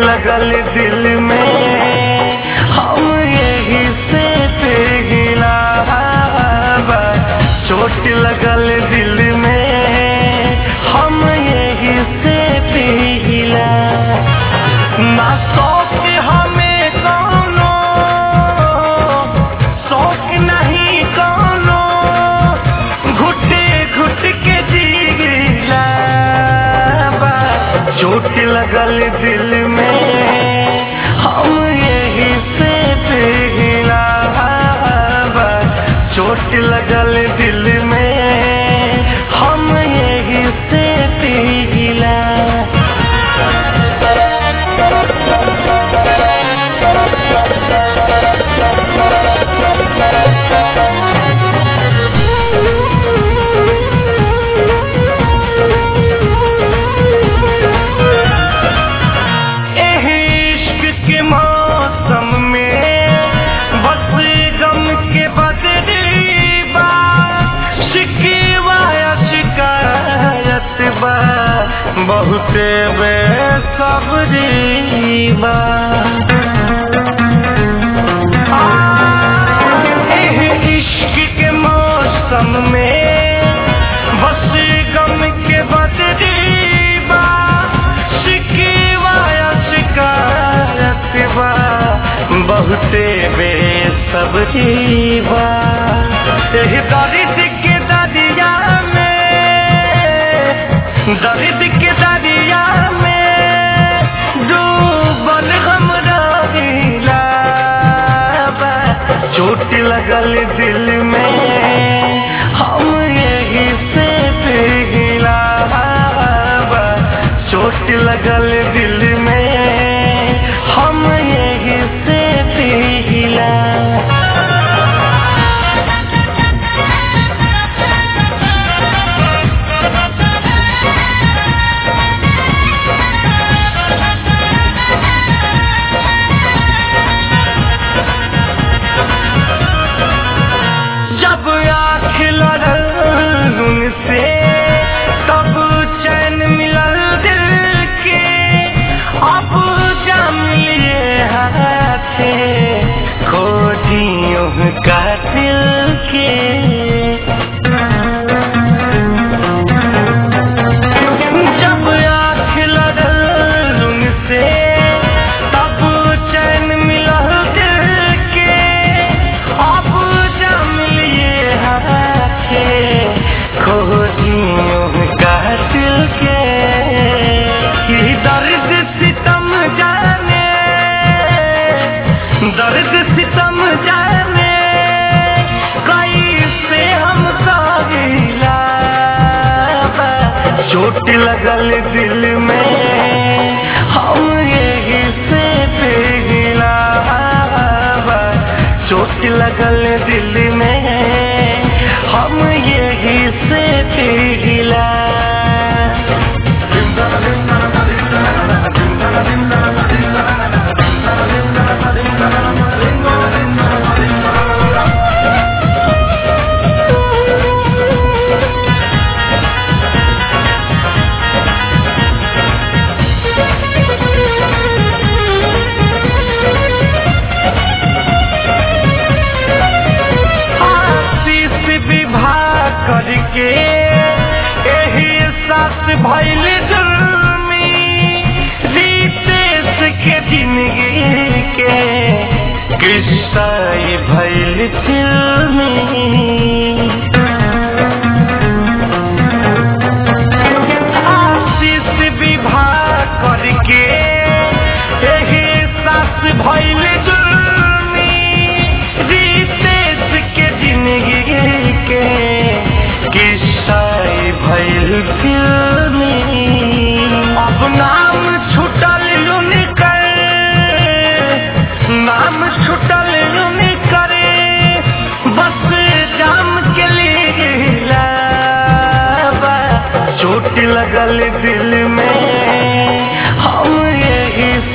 लगल दिल में हम यही से पिघला चोट लगल दिल में हम यही से पिघला ना शौक हमें कौनो शौक नहीं कौनो घुटे घुट के जीला बा चोट लगल दिल में हम यही से पिघला बा चोट लगल दिल में हम यही से पिघला एह इश्क के मौसम में बस गम के बदली बा शिकवा या शिकायत बा बहुते बेसब्री बा एह इश्क के मौसम में बस गम के बदली बा शिकवा या शिकायत बा बहुते बेसब्री बा एह दर्द के दरिया में दर्द के दरिया में डूबल हम रहिला बा चोट लगल दिल में हम यही से पिघला बा चोट लगल दिल में हम यही से पिघला जब आँख लड़ल उनसे तब चैन मिलल दिल के अब जम लिए हाथे खोजियों का दिल के जब आँख लड़ल उनसे तब चैन मिलल दिल के अब जम लिए हाथे खोजियों का दिल के ये दर्द सितम जाने दर्द सितम जाने कैसे हम सहिला चोट लगल दिल में हम यही से पिघला चोट लगल दिल में हम यही से पिघला आशीष विवाह करके एही सास भैल जुर्मी रितेश के जिंदगी के कृष्णा भैल फिल्मी आशीष विवाह करके एही सास भैल जुर्मी रितेश के जिंदगी के किस्साई भैल फिल्मी अब नाम छुटल उनकर नाम छुटल उनकर बस जाम के लिए चोट लगल दिल में हम यही